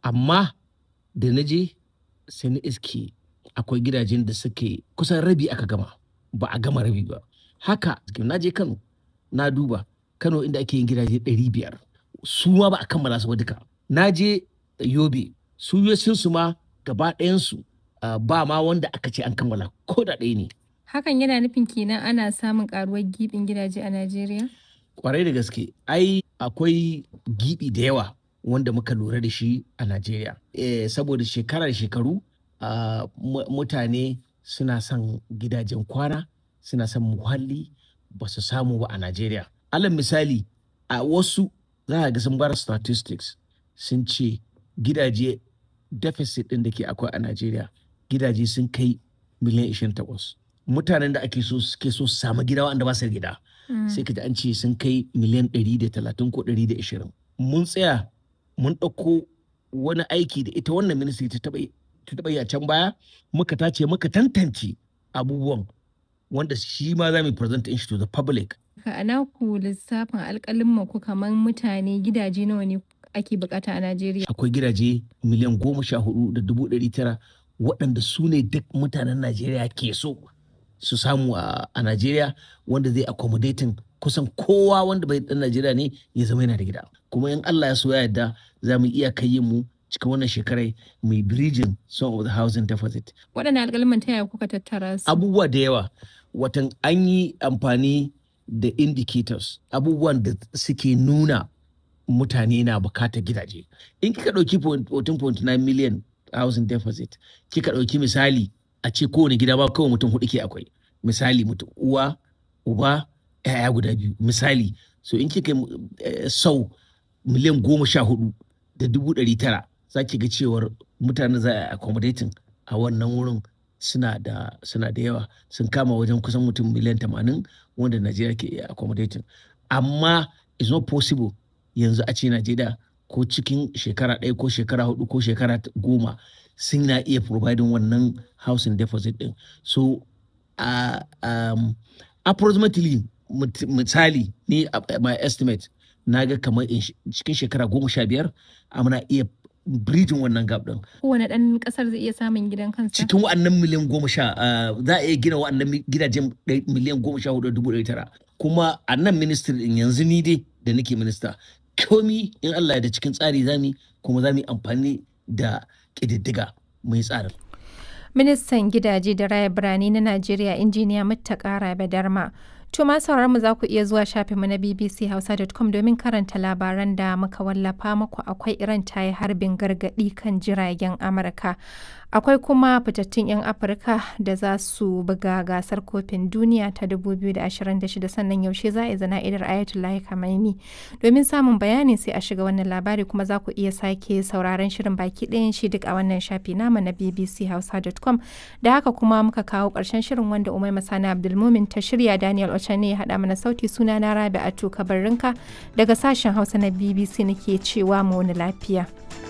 amma da na je sai na iske akwai gidajen da suke kusan rabi aka gama ba a gama rabi ba haka na je kano na duba kano inda ake yin gidaje 500 su ma ba a kammala su ba duka na je yobe su su ma gaba ɗayansu uh, ba ma wanda aka ce an kammala ko da ɗaya ne Hakan yana nufin kenan ana samun karuwar gibin gidaje a Najeriya? kwarai da gaske ai akwai gibi da yawa wanda muka lura da shi a Najeriya. Eh, saboda shekara da shekaru uh, mutane suna son gidajen kwana suna son muhalli ba su samu ba a Najeriya. Alal misali a wasu za a ga sun bar statistics sun ce gidaje deficit ɗin da ke akwai a Najeriya gidaje sun kai miliyan 28. Mutanen da ake so suke so su samu gida wanda ba su gida. sai ka ji an ce sun kai miliyan 130 ko 120 mun tsaya mun ɗauko wani aiki da ita wannan ministry ta taɓa yi a can baya muka tace muka tantance abubuwan wanda shi ma za mu present shi to the public a naku lissafin alƙalin ku kamar mutane gidaje nawa ne ake bukata a Najeriya akwai gidaje miliyan goma sha hudu da dubu ɗari tara waɗanda su ne duk mutanen Najeriya ke so su samu a Najeriya wanda zai accommodating kusan kowa wanda bai dan Najeriya ne ya zama yana da gida kuma in Allah ya so ya yarda za mu iya kai mu cikin wannan shekarai mai bridging some of the housing deficit waɗannan alƙalman ta yaya kuka tattara su abubuwa da yawa watan an yi amfani da indicators abubuwan da suke nuna mutane na bukatar gidaje in kika ɗauki 14.9 million housing deficit kika ɗauki misali a ce kowane gida ba kawai mutum hudu ke akwai misali mutum uwa uba yaya guda biyu misali so in kika sau miliyan goma sha hudu da dubu ɗari tara za ki ga cewar mutane za a accommodating a wannan wurin suna da suna da yawa sun kama wajen kusan mutum miliyan tamanin wanda najeriya ke iya accommodating amma it's not possible yanzu a ce najeriya ko cikin shekara ɗaya ko shekara hudu ko shekara goma sun na iya providing wannan housing deposit din so uh, um, approximately misali ni uh, my estimate na ga kamar cikin shekara goma sha biyar muna iya bridging wannan gap din kowane ɗan ƙasar zai iya samun gidan kansa cikin wa'annan miliyan goma sha za a iya gina wa'annan gidajen miliyan goma sha hudu dubu ɗari tara kuma a nan ministry din yanzu ni dai da nake minista komi in Allah da cikin tsari zami kuma za mu yi amfani da ƙididdiga mai tsarin. Ministan gidaje da raya birane na Najeriya injiniya Muttaka Rabe Darma. To ma mu za ku iya zuwa shafinmu na bbchausa.com domin karanta labaran da muka wallafa muku akwai Iran ta yi harbin gargaɗi kan jiragen Amurka. Akwai kuma fitattun 'yan Afirka da za su buga gasar kofin duniya ta 2026 sannan yaushe za a yi zana'idar Ayatollah Khamenei. Domin samun bayani sai a shiga wannan labari kuma za ku iya sake sauraron shirin baki ɗayan shi duk a wannan shafi nama na bbchausa.com da haka kuma muka kawo ƙarshen shirin wanda Umai Masana Abdulmumin ta shirya Daniel Ochane ya haɗa mana sauti suna na Rabi Atu Kabarrinka daga sashen Hausa na BBC nake cewa mu wani lafiya.